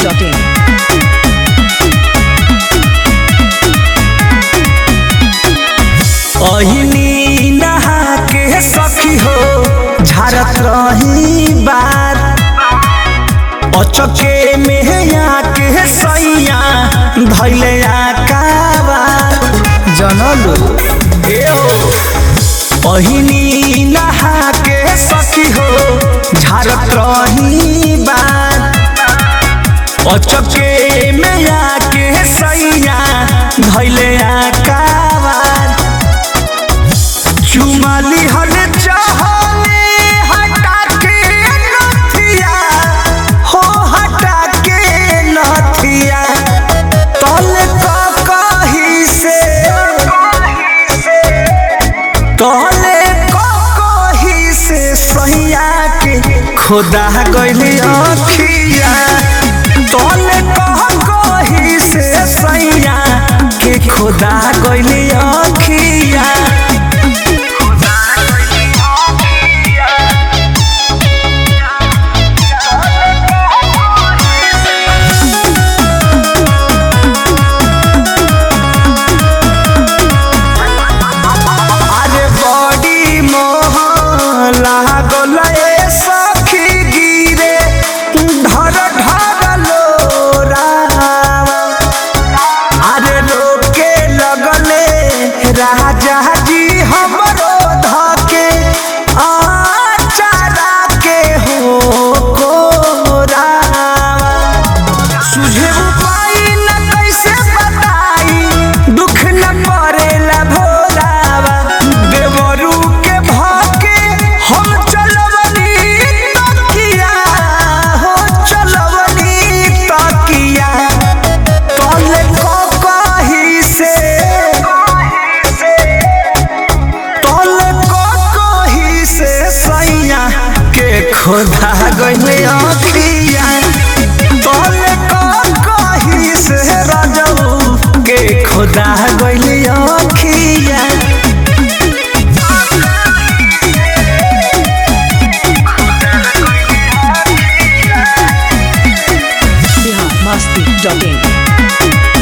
biharmasti.in अहिनी नहा के सखी हो झारत रही बार अचके में आके सैया धैले आकाबार जनलो ए हो अहिनी नहा के सखी हो झारत रही बार अचके में आके सैया धैले आकाबार चुमाली हल चाहले हटा के नथिया हो हटा के नथिया तल का कही से तले का कही से सैया के खुदा गइली अखिया तले का कही से सैया के खुदा गइली अखिया अरे बड़ी मोह लागल ए सखी गिरे ढर ढर लोरावा अरे रोके लगले राजा जी हमरो धके आचारा के हो कोरावा सुझे उपाय न कैसे बताई दुख न पड़ेला भोलावा देवरू के भाके हम चलवनी तकिया हो चलवनी तकिया तले को कही से तले को कही से सैया के खोदा गइले अखिया तले को कही से राजऊ के खोदा गइले अखिया biharmasti.in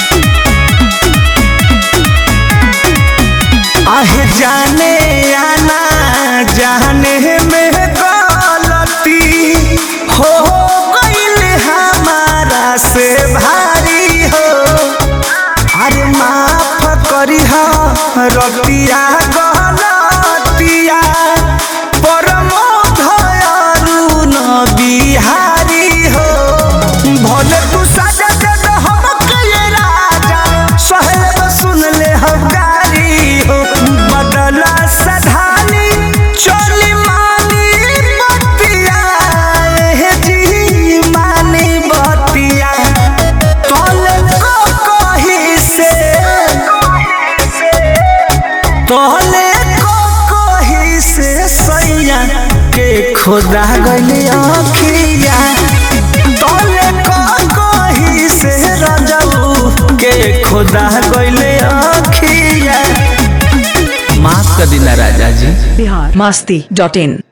आहे जाने आना जाने में गलती हो गइल हमारा से भारी हो अरे माफ करी हो रतिया गलतिया परमो धयरु न बिहारी हो भले तू सजा दे दे हमके ये राजा सहले सुन ले हम गारी हो बदला सधानी चली मानी बतिया हे जी मानी बतिया तोले को कही से तोले को कही से सैया के खुदा गइली अखिया तोले को कही से रजऊ के खुदा गइले अखिया माफ कर दिला राजा जी biharmasti.in